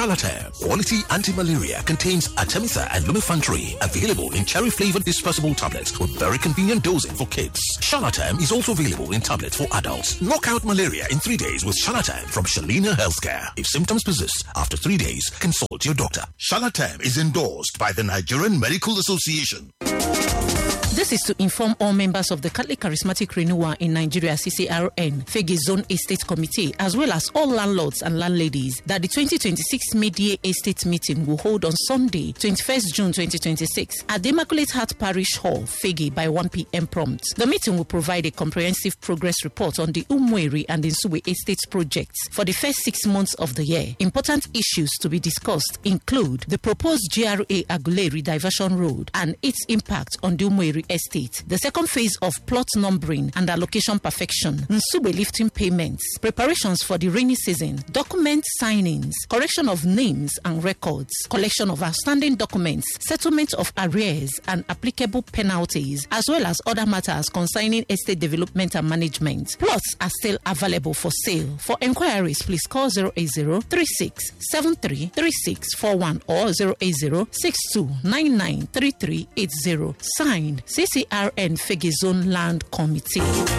Charlatan, quality anti-malaria, contains Artemisa and lumefantrine, available in cherry-flavored dispersible tablets with very convenient dosing for kids. Charlatan is also available in tablets for adults. Knock out malaria in three days with Charlatan from Shalina Healthcare. If symptoms persist after three days, consult your doctor. Charlatan is endorsed by the Nigerian Medical Association. This is to inform all members of the Catholic Charismatic Renewal in Nigeria CCRN, Fegi Zone Estate Committee, as well as all landlords and landladies, that the 2026 mid-year estate meeting will hold on Sunday, 21st June 2026, at the Immaculate Heart Parish Hall, Fegi, by 1 p.m. prompt. The meeting will provide a comprehensive progress report on the Umweri and Insue Estates projects for the first six months of the year. Important issues to be discussed include the proposed GRA Aguleri Diversion Road and its impact on the Umweri Estate, the second phase of plot numbering and allocation perfection, Nsube lifting payments, preparations for the rainy season, document signings, correction of names and records, collection of outstanding documents, settlement of arrears and applicable penalties, as well as other matters concerning estate development and management. Plots are still available for sale. For enquiries, please call 080 36 73 3641 or 080 62 99 3380. Signed CCRN Fegizon Land Committee.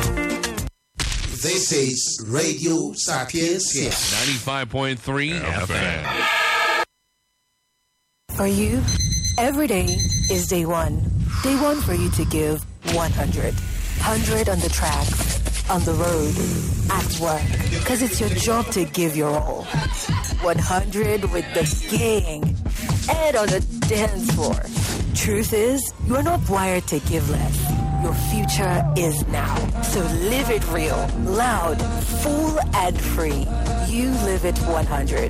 This is Radio Sapiencia. 95.3 FM. For you, every day is day one. Day one for you to give 100. 100 on the track, on the road, at work. Because it's your job to give your all. 100 with the gang and on the dance floor. Truth is, you're not wired to give less. Your future is now. So live it real, loud, full, and free. You live it 100.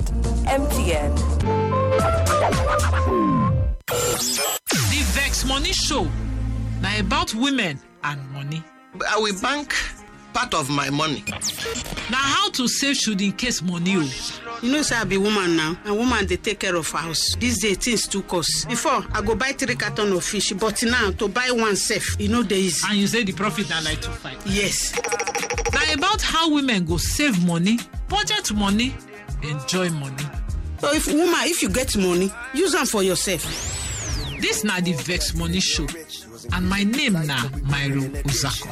MTN. The Vex Money Show. Now about women and money. I will bank part of my money. Now how to save should in case money. oh. you know say i be woman now and woman dey take care of house these days things too cost before i go buy three carton of fish but now to buy one sef e no dey easy. And you say the profit na like two five. yes Now about how women go save money, budget money, enjoy money. so if woman if you get money use am for yourself. This na the Vex Money Show. And my name na Myro Uzako.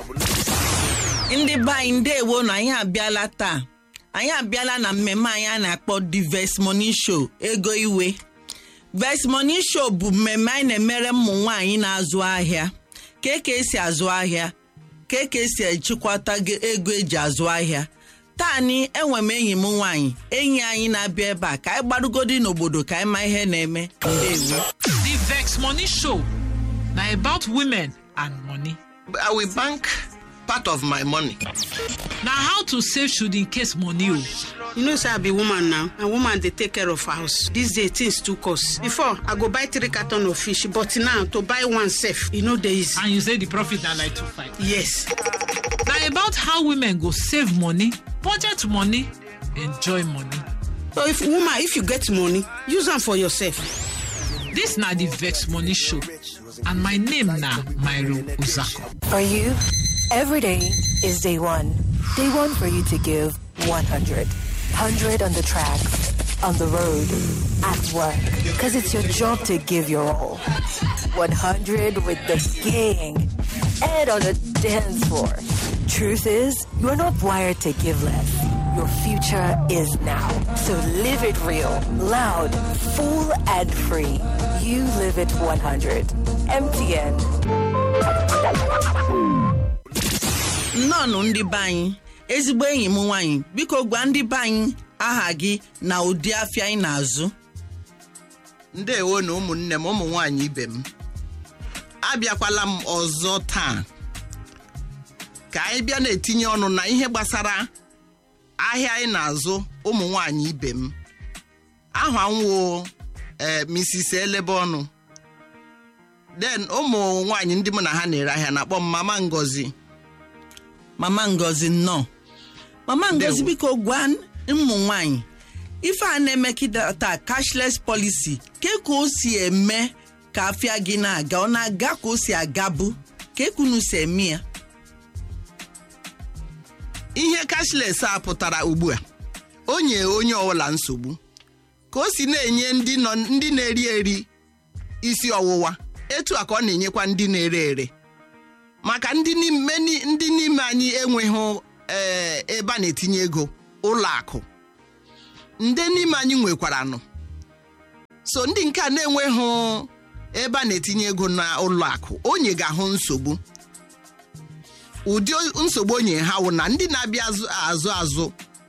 ndị be anyị ndewo na anyị abịala taa anyị abịala na mmemme anyị a na-akpọ the Vex Money Show ego iwe Vex Money Show bụ mmemme anyị na-emere ụmụ nwaanyị na-azụ ahịa ka eke esi azụ ahịa ka eke esi ejikwata ge- ego eji azụ ahịa taa ni enwe m enyi m nwaanyị enyi anyị na-abịa ebe a ka anyị gbarugodi n'obodo ka anyị ma ihe na-eme ndewo The Vex Money Show. Now about women and money. I will bank part of my money. Now how to save should in case money. oh. you know say i be woman now and woman dey take care of house these days things too cost before i go buy three carton of fish but now to buy one sef e no dey easy. And you say the profit na like two five. yes Now about how women go save money, budget money, enjoy money. so if woman if you get money use am for yourself. This na the Vex Money Show. And my name na Myro Uzako. For you, every day is day one. Day one for you to give 100. 100 on the track, on the road, at work. Because it's your job to give your all. 100 with the gang and on the dance floor. Truth is, you're not wired to give less. Your future is now. So live it real, loud, full, and free. You live it 100. MTN. nnọọnụ ndị be anyị ezigbo enyi m nwaanyị biko gwa ndị be anyị aha gị na ụdị afịa anyị na-azụ ndewo na ụmụnne m ụmụ nwanyị ibe m abịakwala m ọzọ taa ka anyị bịa na-etinye ọnụ na ihe gbasara ahịa anyị na-azụ ụmụ nwanyị ibe m aha nwo ee Mrs. elebe ọnụ den ụmụ nwanyị ndị mụ na ha na-ere ahịa na-akpọ m mama ngozi mama ngozi nnọọ mama ngozi Ndewo. biko gwa ụmụ nwanyị ife a na-emekịta taa cashless policy ke ka o si eme ka afịa gị na-aga ọ na-aga ka o si agabu ka ekunu si eme ya ihe cashless a pụtara ugbu a o nye onye ọbụla nsogbu ka o si na-enye ndị nọ ndị na-eri eri isi ọwụwa etu a ka ọ na-enyekwa ndị na-ere ere maka ndị n'ime ndị n'ime anyị enweghị ee ebe a na-etinye ego ụlọ akụ ndị n'ime anyị nwekwaranụ so ndị nke a na-enweghị ebe a na-etinye ego na ụlọ akụ onye ga-ahụ nsogbu ụdị nsogbu onye ha wụ na ndị na-abịa azụ azụ azụ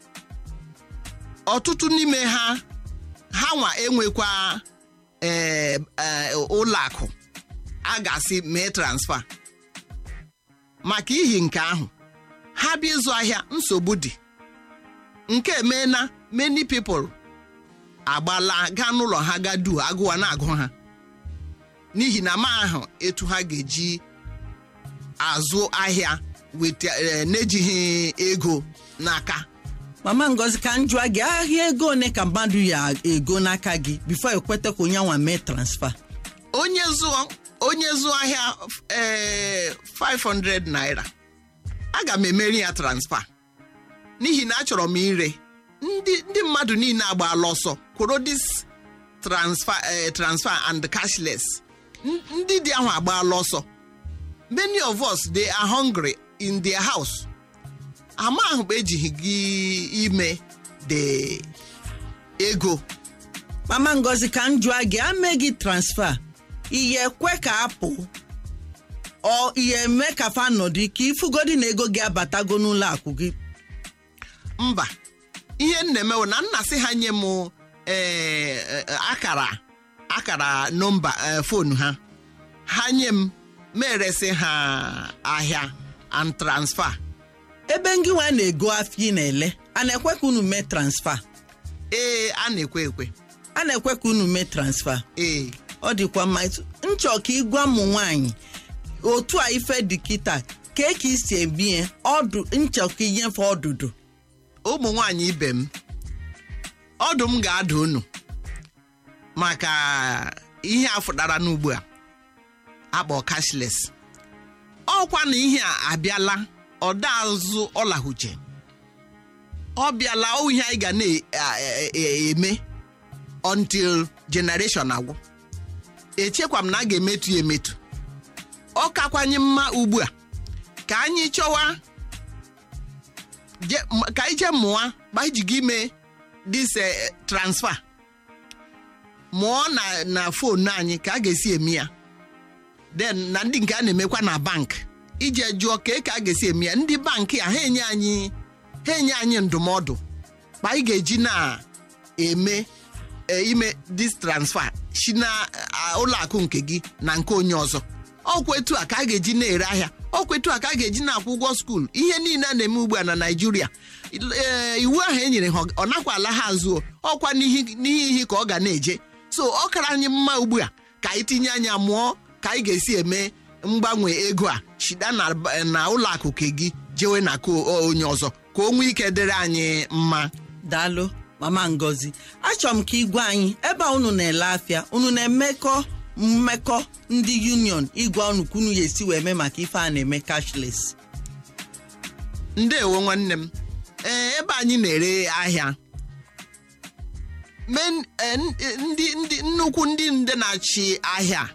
ọtụtụ n'ime ha ha nwa enwekwa ee ụlọ akụ a ga-asị mee transfa maka ihi nke ahụ ha bịa ịzụ ahịa nsogbu dị nke emeela many people agbala gaa n'ụlọ ha ga du agụwa na-agụ ha n'ihi na ma ahụ etu ha ga-eji azụ ahịa n'ejighị ego n'aka mama ngozi ka m jụọ gị ahịa ego one ka mmadụ ya ego n'aka gị bifo ekweta ka onye nwa mee transfa onye zụọ onye zụọ ahịa ee 500 naira aga m emeri ya transfa n'ihi na achọrọ m ire ndị ndị mmadụ niile agbaala ọsọ kwụrụ dis transfer transfer and cashless ndị dị ahụ agbaala ọsọ many of us they are hungry in their house ama ahụ bụ ejighị gị ime the ego mama ngozi ka m jụọ gị ame gị transfa ihe ekwe ka apụ ọ ihe eme ka fa nọdụ ka ifugodi na ego gị abatago n'ụlọ akụ gị mba ihe m na-emewo na nna sị ha nye m akara akara nọmba fonu ha ha nye m meresị ha ahịa and transfer ebe ngị nwa na-ego afọ ị na-ele a na-ekwe ka unu mee transfa ee a na-ekwe ekwe a na-ekwe ka unu mee transfa ee ọ dịkwa mma nchọ ka ịgwa ụmụ nwaanyị otu a ife dị kịta ka ka isi ebie ọdụ nchọ ka inyefe ọdụdụ ụmụ nwaanyị ibe m ọdụ m ga-ada unu maka ihe a fụtara n'ugbu a akpọ cashless ọkwa na ihe a abịala ọda azụ ọlahuche ọ bịala ọ ihe anyị ga na-eme until generation agwụ echekwa m na a ga-emetu ya emetu ọ kakwanye mma ugbu a ka anyị chọwa ka anyị jee mụọ gbajigo ime dis transfer mụọ na na fonu anyị ka a ga-esi eme ya den na ndị nke a na-emekwa na bank ije jụọ ka ka a ga-esi eme ya ndị bankị a ha enye anyị ha enye anyị ndụmọdụ ma anyị ga-eji na-eme ime dis transfer si na ụlọ akụ nke gị na nke onye ọzọ ọkwa etu a ka a ga-eji na-ere ahịa ọkwa etu a ka a ga-eji na-akwụ ụgwọ skuul ihe niile a na-eme ugbu a na naijiria iwu ahụ e nyere ha ọ nakwa ala ha azụ ọkwa n'ihe ihe ka ọ ga na-eje so ọ kara anyị mma ugbu a ka anyị tinye anya mụọ ka anyị ga-esi eme mgbanwe ego a shida na ụlọ akụ ke gị jewe na ka onye ọzọ ka o nwee ike dịrị anyị mma daalụ mama ngozi achọrọ m ka igwe anyị ebe a unu na-ele afịa unu na-emekọ mmekọ ndị union ịgwa unu ka unu ya esi wee mee maka ife a na-eme cashless ndeewo nwanne m ee ebe anyị na-ere ahịa ndị ndị nnukwu ndị nde na-achị ahịa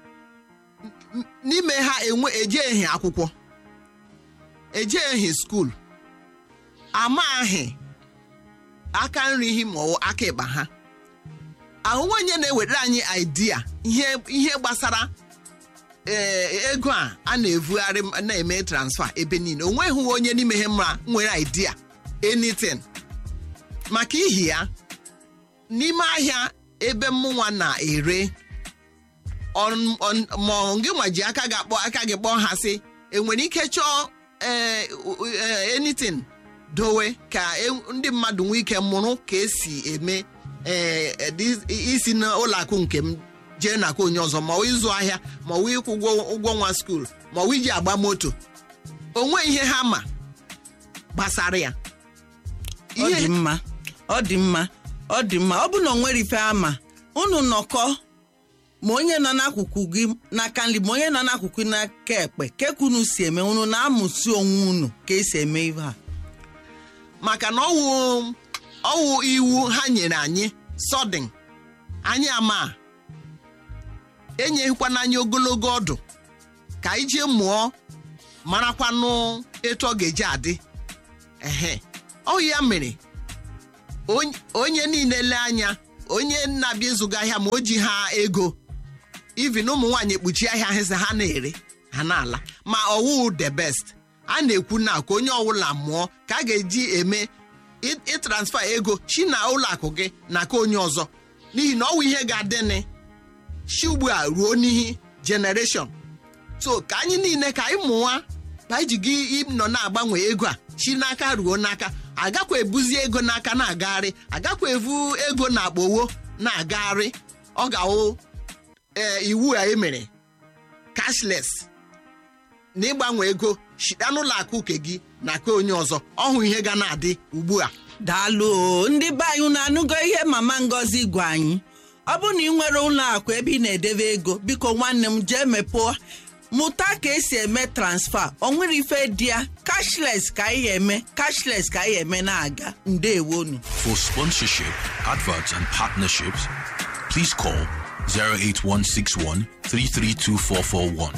n'ime ha enwe ejeghi akwụkwọ ejeghi skuul amaghị aka nri hi ma ọ aka ịkpa ha ahụhụ onye na-ewetara anyị idea ihe ihe gbasara ego a a na-evugharị na-eme transfer ebe niile o nweghị onye n'ime ha mma nwere idea anything maka ihi ya n'ime ahịa ebe mụnwa na-ere ma gị nwa ji aka gị akpọ aka gị kpọọ ha sị enwere ike chọọ anything dowe ka ndị mmadụ nwee ike mụrụ ka esi eme isi n'ụlọ akụ nke m jee n'aka onye ọzọ ma ịzụ ahịa ma ọ ịkwụ ụgwọ nwa skuul ma ọ iji agba moto onwe ihe ha ma gbasara ya ọ dị mma ọ dị mma ọ dị mma ọ bụ na ọ nwere ife ama unu nọkọ ma onye nọ n'akụkụ gị n'aka nri ma onye nọ n'akụkụ n'aka ekpe keka unu si eme unu na-amụsi onwe unu ka esi eme ihe a maka na ọwụ ọwụ iwu ha nyere anyị sọdịn anyị ama enyeghịkwana anyị ogologo ọdụ ka anyị jee mụọ marakwanụ etu ọ ga-eji adị ehe ọ ya mere onye- onye niile lee anya onye na-abịa ịzụga ahịa ma o ji ha ego ivin ụmụ nwaanyị ekpuchi ahịa ha sị ha na-ere ha na-ala ma ọwụ the best a na-ekwu na ka onye ọbụla mụọ ka a ga-eji eme ị- ịtransfa ego chi na ụlọ akụ gị na ka onye ọzọ n'ihi na ọwụ ihe ga-adịnị chi ugbu a ruo n'ihi generation so ka anyị niile ka anyị mụwa ka anyị ji gị nọ na-agbanwe ego a chi n'aka ruo n'aka agakwa ebuzi ego n'aka na-agagharị agakwa evu ego na akpowo na-agagharị ọ ga-awụ ee iwu a emere cashless na ịgbanwe ego shita n'ụlọ akụ uke gị na ke onye ọzọ ọhụ ihe ga na-adị ugbu a daalụ o ndị be anyị unu anụgo ihe mama ngozi gwa anyị ọ bụ na ị nwere ụlọ akụ ebe ị na-edebe ego biko nwanne m jee mepụọ mụta ka esi eme transfa o nwere ife dị ya cashless ka anyị eme cashless ka anyị eme na-aga ndewonu For sponsorship, adverts, and partnerships, please call 08161 332441,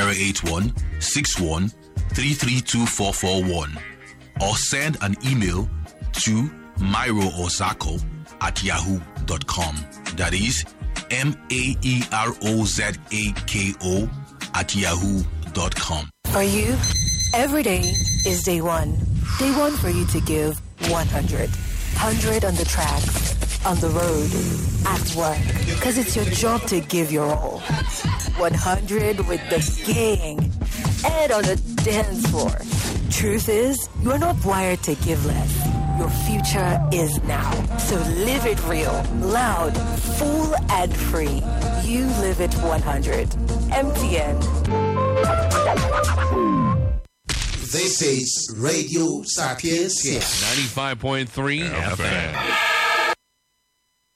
08161 332441, or send an email to Myro Ozako at yahoo.com. That is M A E R O Z A K O at yahoo.com. For you, every day is day one. Day one for you to give 100. 100 on the tracks, on the road, at work. Because it's your job to give your all. 100 with the gang and on the dance floor. Truth is, you're not wired to give less. Your future is now. So live it real, loud, full, and free. You live it 100. MTN. This is Radio Sapiencia. 95.3 FM.